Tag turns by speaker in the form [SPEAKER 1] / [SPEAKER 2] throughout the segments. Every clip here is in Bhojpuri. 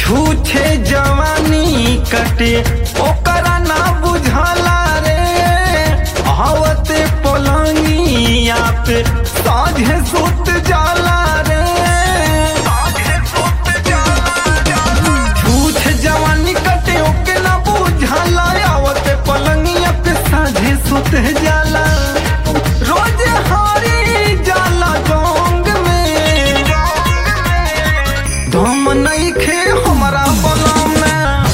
[SPEAKER 1] छूछे जवानी कटे ओकरा ना बुझला रे आवते पलंगिया पे साझे सुत जाला रे छूछ जवानी कटे ओके ना बुझला आवते पलंगिया पे साझे सुत जाला रोज हारी जाला जोंग में दम नइखे हमरा बलम में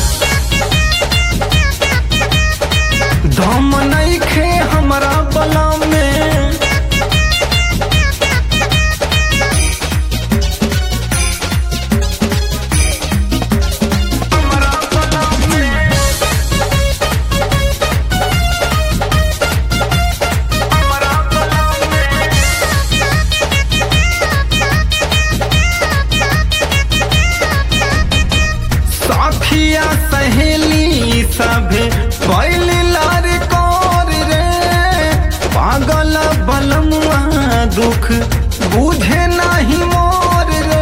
[SPEAKER 1] दम नइखे हमरा बलम में हमरा बलम में हमरा बलम में साखिया सहेली सभे पहली लार कोर रे पागल बलमुआ दुख बुझे नहीं मोर रे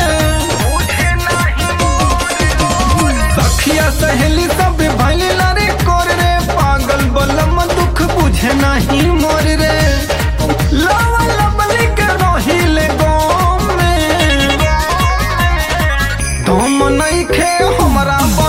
[SPEAKER 1] सखिया सहेली सभे पहली लार कोर रे पागल बलम दुख बुझे नहीं मोर रे लावा लबली के रहिले गाँव में तुम नइखे हमरा